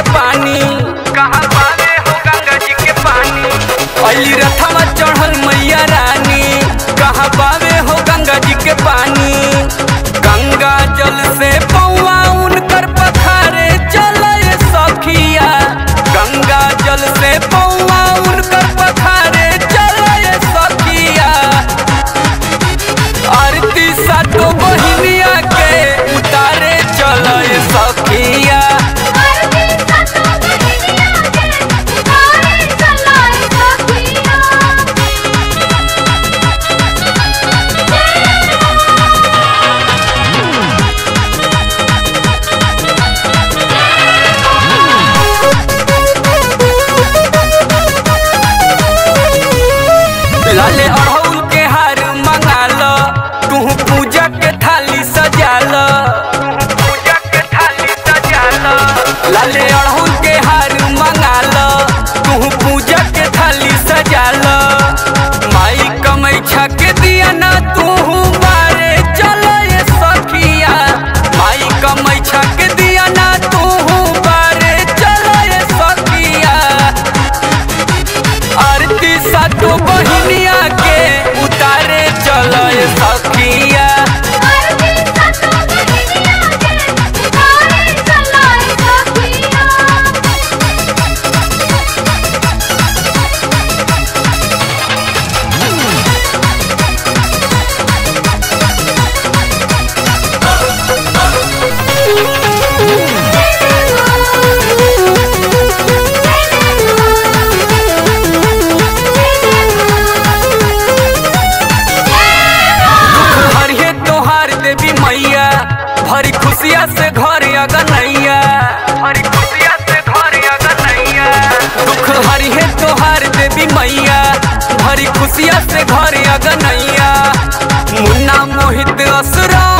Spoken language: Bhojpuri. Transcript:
पानी कहाँ पावे हो गंगा जी के पानी अली रथवा चढ़ल मैया रानी कहाँ पावे हो गंगा जी के पानी गंगा जल से पौआ उनकर पखारे चले सखिया गंगा जल से पौआ उनकर पखारे चले सखिया आरती सातो बहिनिया के उतारे चले सखिया आरती सतो बहिनिया के उतारे चलाए सखिया लाले अड़हुल के हार मंगाल तू पूजा के थाली सजाल पूजा के थाली सजाल लाले अड़हुल के हार मंगाल तू पूजा के थाली सजाल माई कमैछा के दिया ना तू बारे चल सखिया माई कमैछा के दिया ना तू बारे चल सखिया आरती सातो बहिनिया के उतारे चलय सखिया आरती सतो बहिनिया के उतारे चलाए सखिया हरिये तोहार देवी मैया भरी खुशिया से घर अगनैया भरी खुशिया से घर अगनैया दुख हरिये तोहार देवी मैया भरी खुशिया से घर अगनैया मुन्ना मोहित असरा